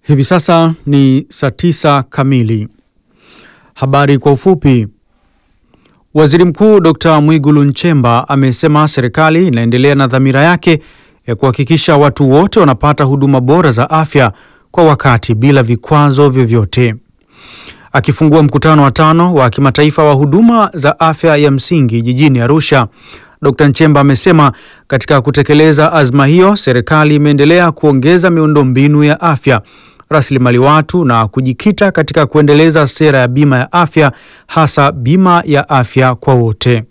Hivi sasa ni saa tisa kamili. Habari kwa ufupi. Waziri Mkuu Dr. Mwigulu Nchemba amesema serikali inaendelea na dhamira yake ya kuhakikisha watu wote wanapata huduma bora za afya kwa wakati bila vikwazo vyovyote. Akifungua mkutano wa tano wa kimataifa wa huduma za afya ya msingi jijini Arusha, Dr. Nchemba amesema katika kutekeleza azma hiyo, serikali imeendelea kuongeza miundombinu ya afya, rasilimali watu na kujikita katika kuendeleza sera ya bima ya afya, hasa bima ya afya kwa wote.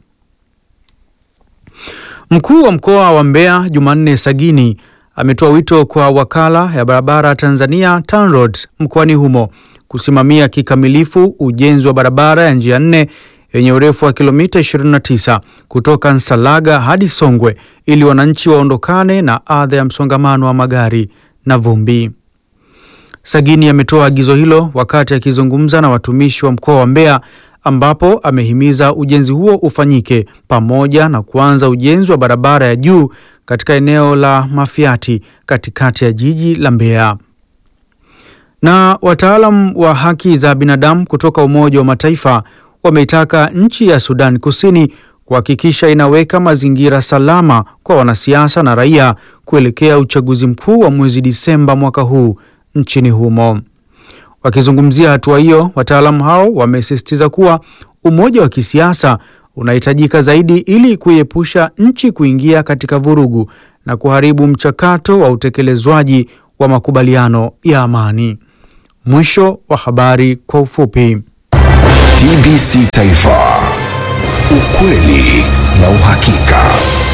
Mkuu wa mkoa wa Mbeya Jumanne Sagini ametoa wito kwa wakala ya barabara Tanzania TANROADS mkoani humo kusimamia kikamilifu ujenzi wa barabara ya njia nne yenye urefu wa kilomita 29 kutoka Nsalaga hadi Songwe ili wananchi waondokane na adha ya msongamano wa magari na vumbi. Sagini ametoa agizo hilo wakati akizungumza na watumishi wa mkoa wa Mbeya ambapo amehimiza ujenzi huo ufanyike pamoja na kuanza ujenzi wa barabara ya juu katika eneo la Mafiati katikati ya jiji la Mbeya. Na wataalam wa haki za binadamu kutoka Umoja wa Mataifa wameitaka nchi ya Sudan Kusini kuhakikisha inaweka mazingira salama kwa wanasiasa na raia kuelekea uchaguzi mkuu wa mwezi Disemba mwaka huu nchini humo. Wakizungumzia hatua hiyo, wataalamu hao wamesisitiza kuwa umoja wa kisiasa unahitajika zaidi ili kuiepusha nchi kuingia katika vurugu na kuharibu mchakato wa utekelezwaji wa makubaliano ya amani. Mwisho wa habari kwa ufupi. TBC Taifa, ukweli na uhakika.